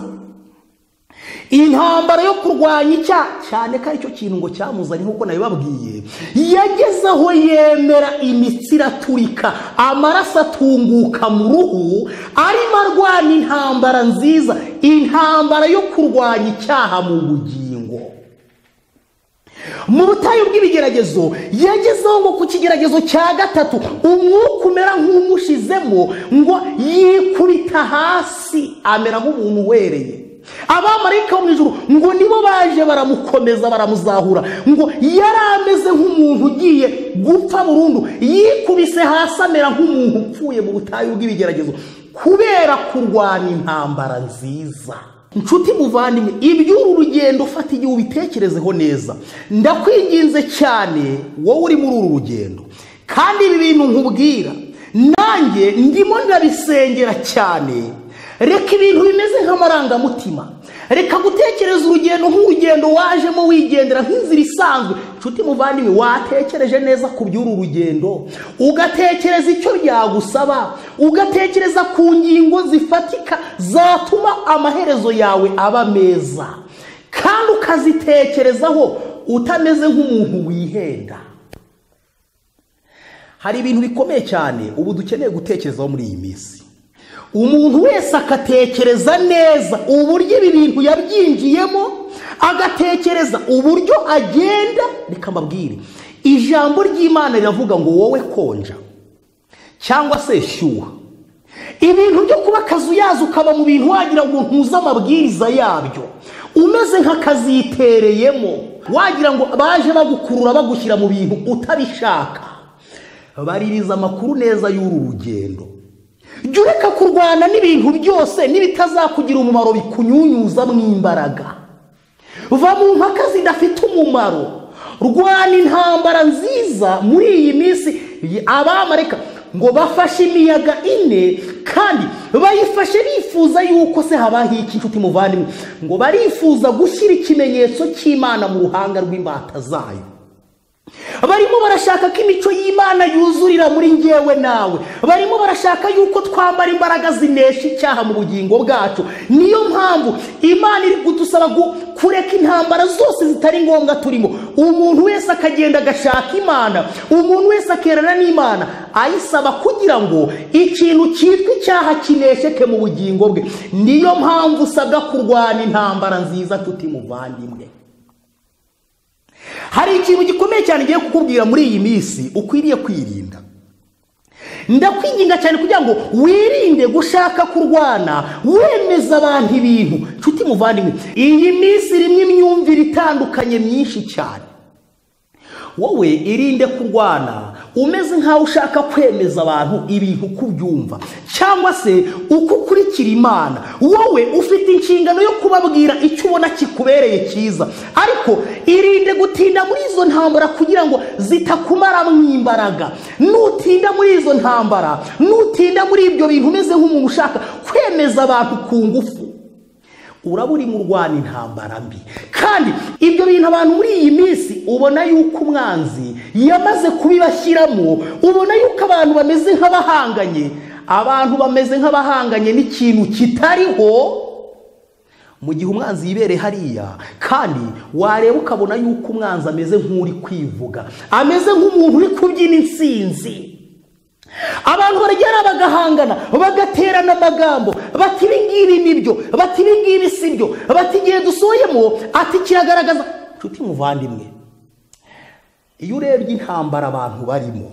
intambara yo kurwanya icyaha cyane ko aricyo kintu ngo cyamuzanye nk'uko nabibabwiye yageze aho yemera imitsi iraturika amaraso atunguka mu ruhu arimo arwana intambara nziza intambara yo kurwanya icyaha mu bugingo mu butayu bw'ibigeragezo yagezeho ngo ku kigeragezo cya gatatu umwuka umera nk'umushizemo ngo yikubita hasi amera nk'umuntu uwereye abamarayika bo mu ijuru ngo nibo baje baramukomeza baramuzahura ngo yari ameze nk'umuntu ugiye gupfa burundu yikubise hasi amera nk'umuntu upfuye mu butayu bw'ibigeragezo kubera kurwana intambara nziza nshuti muvandimwe iby'uru rugendo ufata igihe ubitekerezeho neza ndakwinginze cyane wowe uri muri uru rugendo kandi ibi bintu nkubwira nanjye ndimo ndabisengera cyane reka ibintu bimeze nk'amarangamutima reka gutekereza urugendo nk'urugendo wajemo wigendera nk'inzira isanzwe inshuti muvandimwe watekereje neza ku by'uru rugendo ugatekereza icyo byagusaba ugatekereza ku ngingo zifatika zatuma amaherezo yawe aba meza kandi ukazitekerezaho utameze nk'umuntu wihenda hari ibintu bikomeye cyane ubu dukeneye gutekerezaho muri iyi minsi umuntu wese akatekereza neza uburyo ibi bintu yabyinjiyemo agatekereza uburyo agenda reka mbabwire ijambo ry'imana riravuga ngo wowe konja cyangwa se shyuha ibintu byo kuba akazu yazo ukaba mu bintu wagira ngo ntuze amabwiriza yabyo umeze nk'akazitereyemo wagira ngo baje bagukurura bagushyira mu bintu utabishaka baririza amakuru neza y'uru rugendo jya ureka kurwana n'ibintu byose n'ibitazakugira umumaro bikunyunyuza mu imbaraga va mu mpaka zidafite umumaro rwana intambara nziza muri iyi minsi abamareka ngo bafashe imiyaga ine kandi bayifashe bifuza yuko se habaho iki inshuti muvandimwe ngo barifuza gushyira ikimenyetso cy'imana mu ruhanga rw'imbata zayo barimo barashaka ko imico y'imana yuzurira muri ngewe nawe barimo barashaka yuko twambara imbaraga zinesha icyaha mu bugingo bwacu niyo mpamvu imana iri kudusaba kureka intambara zose zitari ngombwa turimo umuntu wese akagenda agashaka imana umuntu wese akerana n'imana ayisaba kugira ngo ikintu cyitwa icyaha kinesheke mu bugingo bwe niyo mpamvu usabwa kurwana intambara nziza tutimuvandimwe hari ikintu gikomeye cyane ngiye kukubwira muri iyi minsi ukwiriye kwirinda ndakwinginga cyane kugira ngo wirinde gushaka kurwana wemeza abantu ibintu nshuti muvandimwe iyi minsi irimo imyumvire itandukanye myinshi cyane wowe irinde kurwana umeze nk'aho ushaka kwemeza abantu ibintu uko ubyumva cyangwa se uko ukurikira imana wowe ufite inshingano yo kubabwira icyo ubona kikubereye cyiza ariko irinde gutinda muri izo ntambara kugira ngo zitakumaramo imbaraga nutinda muri izo ntambara nutinda muri ibyo bintu umeze nk'umuntu ushaka kwemeza abantu ku ngufu uraba uri mu rwana intambara mbi kandi ibyo bintu abantu muri iyi minsi ubona yuko umwanzi yamaze kubibashyiramo ubona yuko abantu bameze nk'abahanganye abantu bameze nk'abahanganye n'ikintu kitariho mu gihe umwanzi yibereye hariya kandi wareba ukabona yuko umwanzi ameze nk'uri kwivuga ameze nk'umuntu uri kubyina insinzi abantu baragera bagahangana bagaterana amagambo bati ibi ngibi ni byo bati ibi ngibi si byo bati igihe dusoyemo ati kiragaragaza nshuti muvandimwe iyo urebye intambara abantu barimo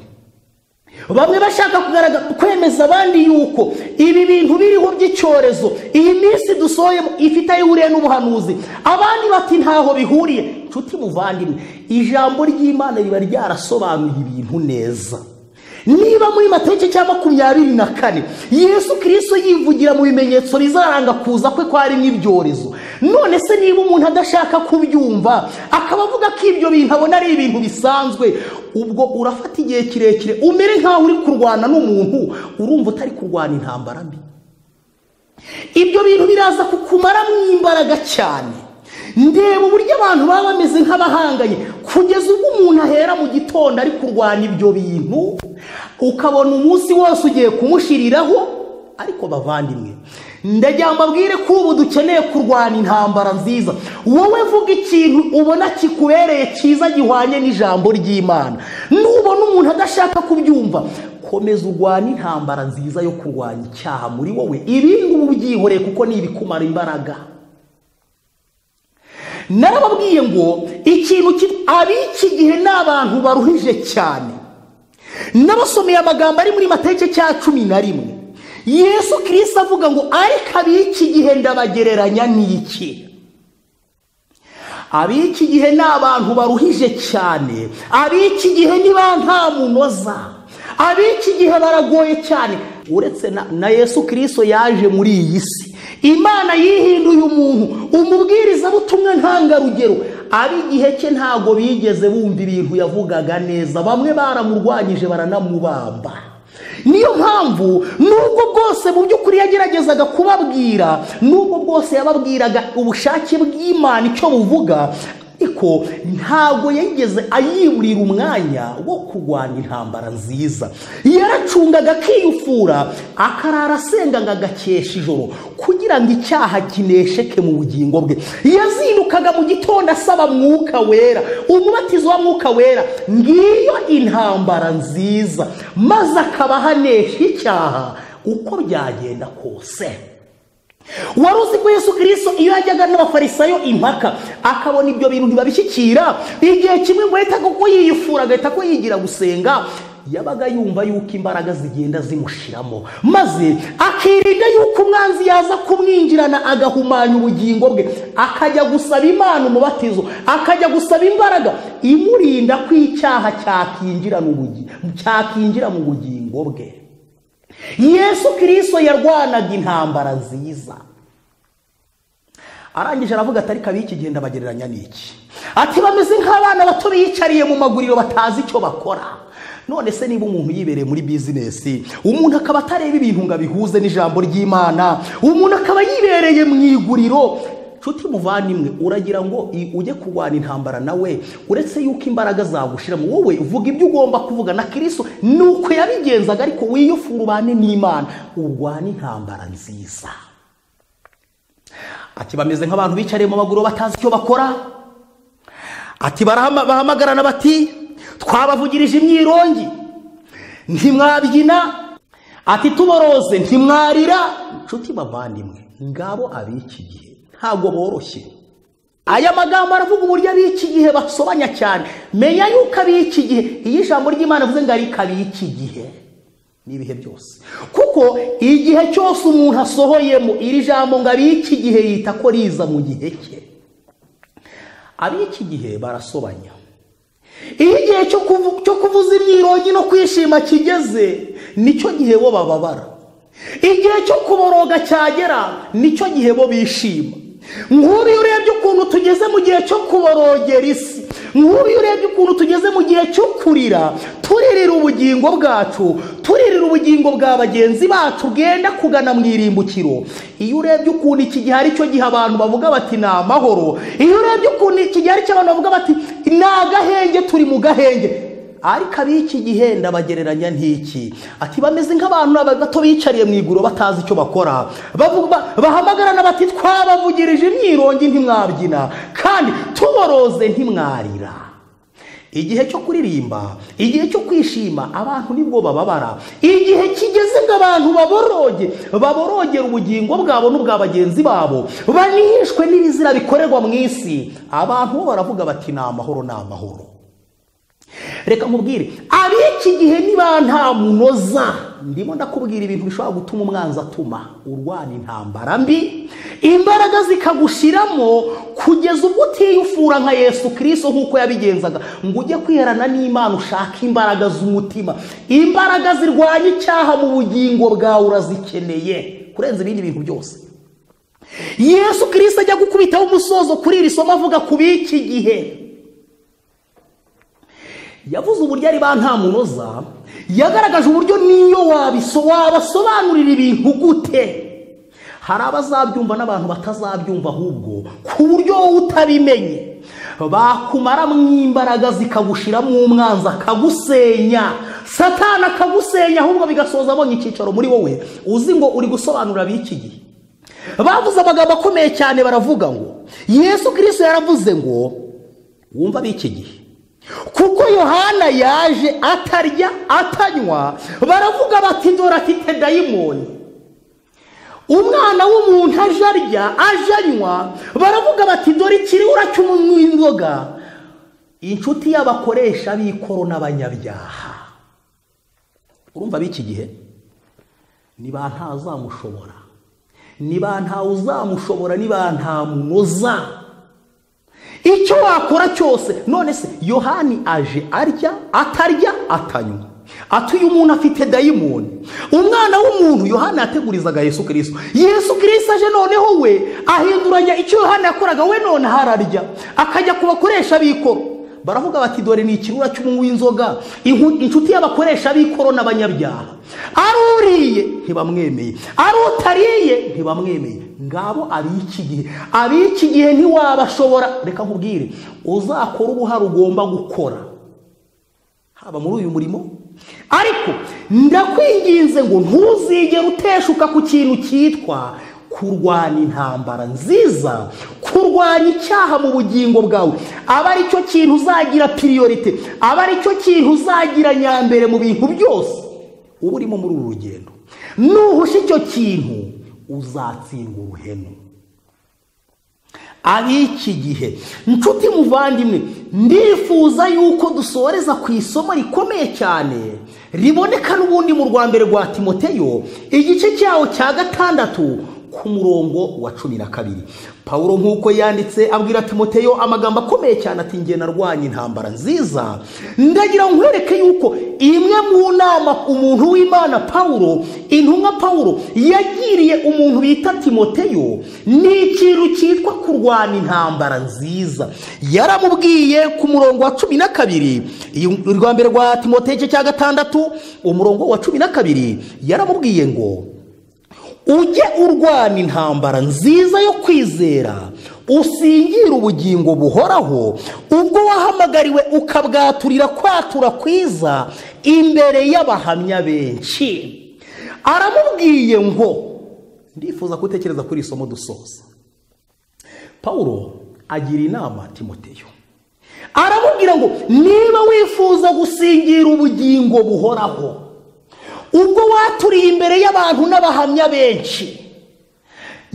bamwe bashaka kugaragaza kwemeza abandi yuko ibi bintu biriho by'icyorezo iyi minsi dusoyemo ifite aho ihuriye n'ubuhanuzi abandi bati ntaho bihuriye nshuti muvandimwe ijambo ry'imana riba ryarasobanuye ibintu neza niba muri mateke cya makumyabiri na kane yesu kirisito yivugira mu bimenyetso bizaranga kuza kwe ko harimo ibyorezo none se niba umuntu adashaka kubyumva akaba avuga ko ibyo bintu abona ari ibintu bisanzwe ubwo urafata igihe kirekire umere nk'aho uri kurwana n'umuntu urumva utari kurwana intambara mbi ibyo bintu biraza kukumaramo imbaraga cyane ndeba uburyo abantu baba bameze nk'abahanganye kugeza ubwo umuntu ahera mu gitondo ari kurwana ibyo bintu ukabona umunsi wose ugiye kumushiriraho ariko bavandimwe ndagira ngo mbabwire ko ubu dukeneye kurwana intambara nziza wowe vuga ikintu ubona kikubereye cyiza gihwanye n'ijambo ry'imana nubona umuntu adashaka kubyumva komeza urwane intambara nziza yo kurwanya icyaha muri wowe ibindi uba ubyihoreye kuko ni ibikumara imbaraga narababwiye ngo ikintu ki- ab'iki gihe ni abantu baruhije cyane n'abasomeye amagambo ari muri mateke cya cumi na rimwe yesu kirisito avuga ngo ariko ab'iki gihe ndabagereranya n'iki ab'iki gihe ni abantu baruhije cyane ab'iki gihe ni ba nta munoza ab'iki gihe baragoye cyane uretse na, na yesu kirisito yaje muri iyi si imana yihinduye umuntu umubwirizabutumwa ntangarugero ab'igihe cye ntabwo bigeze bumva ibintu yavugaga neza bamwe baramurwanyije baranamubamba niyo mpamvu nubwo bwose mu by'ukuri yageragezaga kubabwira nubwo bwose yababwiraga ubushake bw'imana icyo buvuga ariko ntabwo yigeze ayiburira umwanya wo kurwanya intambara nziza yaracungaga akiyufura akarara asenga ngo agakesha ijoro kugira ngo icyaha kinesheke mu bugingo bwe yazindukaga mu gitondo asaba mwuka wera umubatizo wa mwuka wera ngiyo intambara nziza maze akaba ahanesha icyaha uko byagenda kose wari uzi ko yesu kirisito iyo yajyaga n'abafarisayo impaka akabona ibyo bintu ntibabishyikira igihe kimwe ngo ahita kuko yiyifura agahita ko yigira gusenga yabaga yumva yuko imbaraga zigenda zimushiramo maze akirinda yuko umwanzi yaza kumwinjirana agahumanya ubugingo bwe akajya gusaba imana umubatizo akajya gusaba imbaraga imurinda ko icyaha cyakinjira mu bugi- cyakinjira mu bugingo bwe yesu kirisito yarwanaga intambara nziza arangije aravuga ati ariko ab'iki gihe ndabagereranya n'iki ati bameze nk'abana bato biyicariye mu maguriro batazi icyo bakora none se niba umuntu yibereye muri bizinesi umuntu akaba atareba ibintu ngo abihuze n'ijambo ry'imana umuntu akaba yibereye mu iguriro nshuti muvandimwe uragira ngo i- ujye kurwana intambara nawe uretse yuko imbaraga zagushiramo wowe vuga ibyo ugomba kuvuga na kirisito ni uko yabigenzaga ariko wiyufura ubane n'imana urwane intambara nziza ati bameze nk'abantu bicariye mu maguru batazi icyo bakora ati barahama- bahamagarana bati twabavugirije imyirongi ntimwabyina ati tuboroze ntimwarira nshuti bavandimwe ngabo ab'iki gihe ntabwo boroshye aya magambo aravuga uburyo ab'iki gihe basobanya cyane menya yuko ab'iki gihe iyo ijambo ry'imana rivuze ngo ariko ab'iki gihe n'ibihe byose kuko igihe cyose umuntu asohoyemo iri jambo ngo ab'iki gihe yita ko riza mu gihe cye ab'iki gihe barasobanya iyo igihe cyo kuvu- cyo kuvuza imyirongi no kwishima kigeze nicyo gihe bo bababara igihe cyo kuboroga cyagera nicyo gihe bo bishima nk'ubu iyo urebye ukuntu tugeze mu gihe cyo kuborogera isi nk'ubu iyo urebye ukuntu tugeze mu gihe cyo kurira turirira ubugingo bwacu turirira ubugingo bwa bagenzi bacu bwenda kugana mu irimbukiro iyo urebye ukuntu iki gihe ari cyo gihe abantu bavuga bati ni amahoro iyo urebye ukuntu iki gihe ari cyo abantu bavuga bati ni agahenge turi mu gahenge ariko ab'iki gihe ndabagereranya nk'iki ati bameze nk'abantu bato bicariye mu iguriro batazi icyo bakora bavuga- bahamagarana bati twabavugirije imyirongi ntimwabyina kandi tuboroze ntimwarira igihe cyo kuririmba igihe cyo kwishima abantu nibwo bababara igihe kigeze ngo abantu baboroge baborogera ubugingo bwabo n'ubwa bagenzi babo banishwe n'ibizira bikorerwa mu isi abantu bo baravuga bati ni amahoro ni amahoro reka nkubwire ab'iki gihe niba nta munoza ndimo ndakubwira ibintu bishobora gutuma umwanzi atuma urwana intambara mbi imbaraga zikagushiramo kugeza ubwo utiyufura nka yesu kirisito nk'uko yabigenzaga ngo ujye kwiherana n'imana ushake imbaraga z'umutima imbaraga zirwanya icyaha mu bugingo bwawe urazikeneye kurenza ibindi bintu byose yesu kirisito ajya gukubitaho umusozo kuri iri somo avuga ku b'iki gihe yavuze uburyo ari ba nta munoza yagaragaje uburyo niyo wabiso wabasobanurira ibintu gute hari abazabyumva n'abantu batazabyumva ahubwo ku buryo wowe utabimenye bakumara mu imbaraga zikagushiramo umwanzi akagusenya satana akagusenya ahubwo bigasoza abonye icyicaro muri wowe uzi ngo uri gusobanura b'iki gihe bavuze amagambo akomeye cyane baravuga ngo yesu kirisito yaravuze ngo wumva b'iki gihe kuko yohana yaje atarya atanywa baravuga bati dore afite dayimoni umwana w'umuntu aje arya aje anywa baravuga bati dore ikiriwura cy'umunywa inzoga inshuti y'abakoresha b'ikoro n'abanyabyaha urumva b'iki gihe niba ntazamushobora niba ntawe uzamushobora niba nta munoza icyo wakora cyose none se yohani aje arya atarya atanywa ati uyu muntu afite dayimoni umwana w'umuntu yohani yategurizaga yesu kirisito yesu kirisito aje noneho we ahinduranya icyo yohani yakoraga we none hararya akajya ku bakoresha b'ikoro baravuga bati dore ni ikirura cy'umunywi w'inzoga inku- inshuti y'abakoresha b'ikoro n'abanyabyaha ari uriye ntibamwemeye ari utariye ntibamwemeye ngabo ab'iki gihe ab'iki gihe ntiwabashobora reka nkubwire uzakora uruhare ugomba gukora haba muri uyu murimo ariko ndakwinginze ngo ntuzigere uteshuka ku kintu cyitwa kurwanya intambara nziza kurwanya icyaha mu bugingo bwawe aba ari cyo kintu uzagira piriyorite aba ari cyo kintu uzagira nyambere mu bintu byose uba urimo muri uru rugendo nuhusha icyo kintu uzatsinda uruhenu ab'iki gihe nshuti muvandimwe ndifuza yuko dusoreza ku isomo rikomeye cyane riboneka n'ubundi mu rwa mbere rwa timoteyo igice cyawo cya gatandatu ku murongo wa cumi na kabiri pawulo nk'uko yanditse abwira timoteyo amagambo akomeye cyane ati njye narwanya intambara nziza ndagira ngo nkwereke yuko imwe mu nama umuntu w'imana pawulo intumwa pawulo yagiriye umuntu bita timoteyo ni ikintu cyitwa kurwana intambara nziza yaramubwiye ku murongo wa cumi na kabiri iyo- urwa mbere rwa timoteyo igice cya gatandatu umurongo wa cumi na kabiri yaramubwiye ngo ujye urwana intambara nziza yo kwizera usingire ubugingo buhoraho ubwo wahamagariwe ukabwaturira kwatura kwiza imbere y'abahamya benshi aramubwiye ngo ndifuza gutekereza kuri iri somo dusoza pawulo agira inama timoteyo aramubwira ngo niba wifuza gusingira ubugingo buhoraho ubwo waturiye imbere y'abantu n'abahamya benshi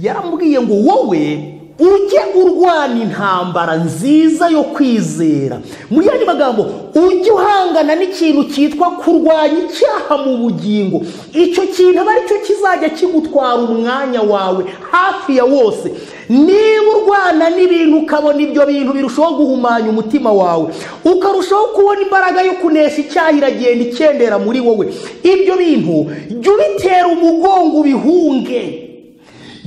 yaramubwiye ngo wowe ujye urwana intambara nziza yo kwizera mu yandi magambo ujye uhangana n'ikintu cyitwa kurwanya icyaha mu bugingo icyo kintu aba aricyo kizajya kigutwara umwanya wawe hafi ya wose niba urwana n'ibintu ukabona ibyo bintu birushaho guhumanya umutima wawe ukarushaho kubona imbaraga yo kunesha icyaha iragenda ikendera muri wowe ibyo bintu jya ubitera umugongo ubihunge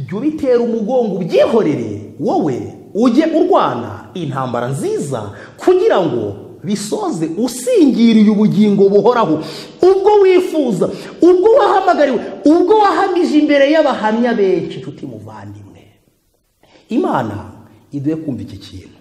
jya ubitera umugongo ubyihorere wowe ujye urwana intambara nziza kugira ngo bisoze usingiriye ubugingo buhoraho ubwo wifuza ubwo wahamagariwe ubwo wahamije imbere y'abahamya benshi inshuti muvandimwe imana iduhe kumva iki kintu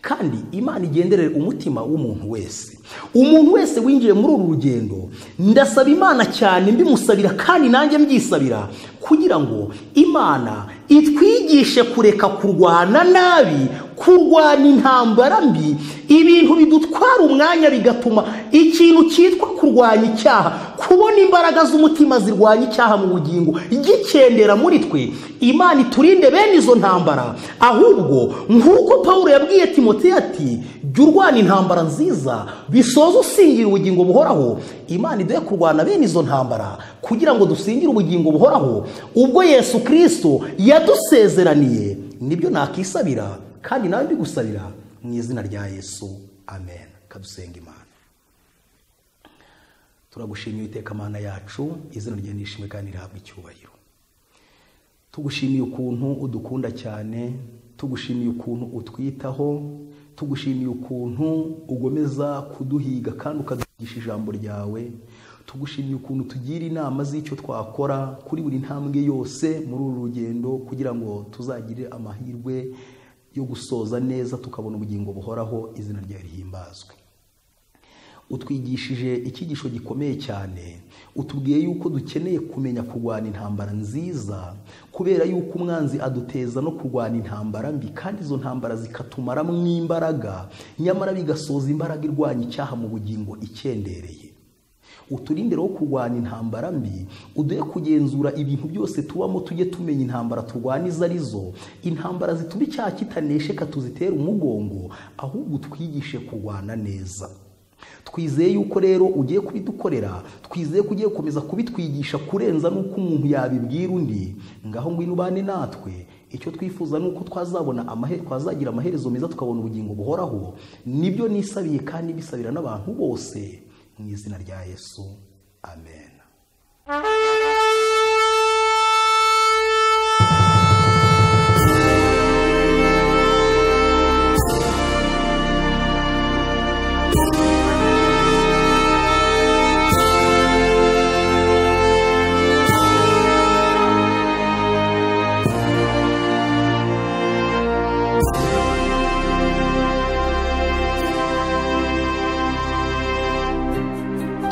kandi imana igenderere umutima w'umuntu wese umuntu wese winjiye muri uru rugendo ndasaba imana cyane mbimusabira kandi nanjye mbyisabira kugira ngo imana itwigishe kureka kurwana nabi kurwana intambara mbi ibintu bidutwara umwanya bigatuma ikintu cyitwa kurwanya icyaha kubona imbaraga z'umutima zirwanya icyaha mu bugingo gikendera muri twe imana iturinde bene izo ntambara ahubwo nk'uko paul yabwiye timote ati jya urwana intambara nziza bisoza usingira ubugingo buhoraho imana iduhe kurwana bene izo ntambara kugira ngo dusingire ubugingo buhoraho ubwo yesu kirisito yadusezeraniye nibyo nakisabira kandi nawe mbigusabira mu izina rya yesu amen kadusenga imana turagushimiye iteka amana yacu izina rye nishimwe kandi rihabwa icyubahiro tugushimiye ukuntu udukunda cyane tugushimiye ukuntu utwitaho tugushimiye ukuntu ugomeza kuduhiga kandi ukaduhigisha ijambo ryawe tugushimiye ukuntu tugira inama z'icyo twakora kuri buri ntambwe yose muri uru rugendo kugira ngo tuzagire amahirwe yo gusoza neza tukabona ubugingo buhoraho izina ryawe rihimbazwe utwigishije icyigisho gikomeye cyane utubwiye yuko dukeneye kumenya kurwana intambara nziza kubera yuko umwanzi aduteza no kurwana intambara mbi kandi izo ntambara zikatumaramo imbaraga nyamara bigasoza imbaraga irwanya icyaha mu bugingo ikendereye uturinde rero kurwanya intambara mbi uduhe kugenzura ibintu byose tubamo tujye tumenya intambara turwana izo ari zo intambara zituma icyaha kitaneshyeka tuzitera umugongo ahubwo twigishe kurwana neza twizeye yuko rero ugiye kubidukorera twizeye ko ugiye gukomeza kubitwigisha kurenza n'uko umuntu yabibwira undi ngaho ngwino ubane natwe icyo twifuza ni uko twazabona amahe twazagira amaherezo meza tukabona ubugingo buhoraho nibyo nisabiye kandi bisabira n'abantu bose mu izina rya yesu amen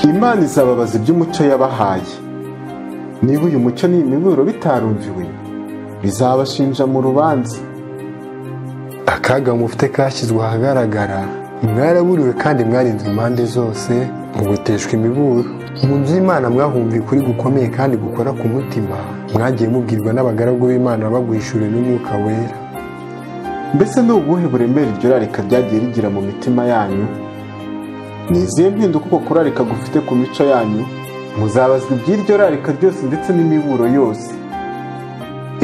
imana izababaza iby'umucyo yabahaye niba uyu mucyo n'imiburo bitarumviwe bizabashinja mu rubanza akaga mufite kashyizwe ahagaragara mwaraburiwe kandi mwarinzwe impande zose muguteshwa imiburo mu nzu y'imana mwahumviye ukuri gukomeye kandi gukora ku mutima mwagiye mubwirwa n'abagaragu b'imana bagwishuriwe n'umwuka wera mbese ni ubuhe buremere iryo rarika ryagiye rigira mu mitima yanyu ni izihe mpinduka uko kurarika gufite ku mico yanyu muzabazwa iby'iryo rarika ryose ndetse n'imiburo yose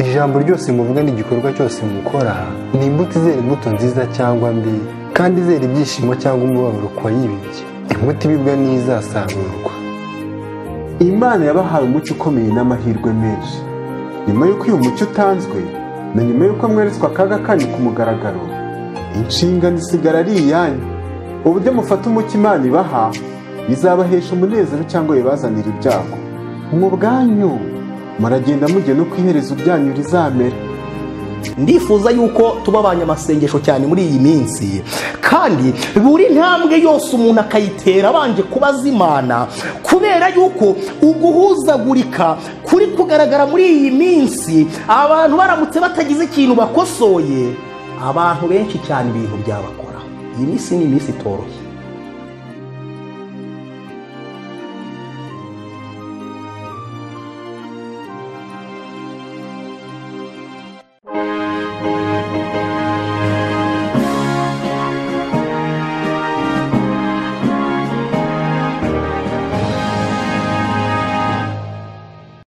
ijambo ryose muvuga n'igikorwa cyose mukora ni imbuto izera imbuto nziza cyangwa mbi kandi izera ibyishimo cyangwa umubabaro ku wayibibye imbuto ibibwa n'izasarurwa imana yabahaye umucyo ukomeye n'amahirwe menshi nyuma y'uko uyu mucyo utanzwe na nyuma y'uko mweretswe akaga kanyu ku mugaragaro inshingano isigara ari iyanyu uburyo mufata umuco imana ibaha bizabahesha umunezero cyangwa bibazanira ibyago mu bwanyu muragenda mujya no ku iherezo ryanyu rizamera ndifuza yuko tuba abanyamasengesho cyane muri iyi minsi kandi buri ntambwe yose umuntu akayitera abanje kubaza imana kubera yuko uguhuzagurika kuri kugaragara muri iyi minsi abantu baramutse batagize ikintu bakosoye abantu benshi cyane ibintu byabakora iyi minsi ni iminsi itoroshye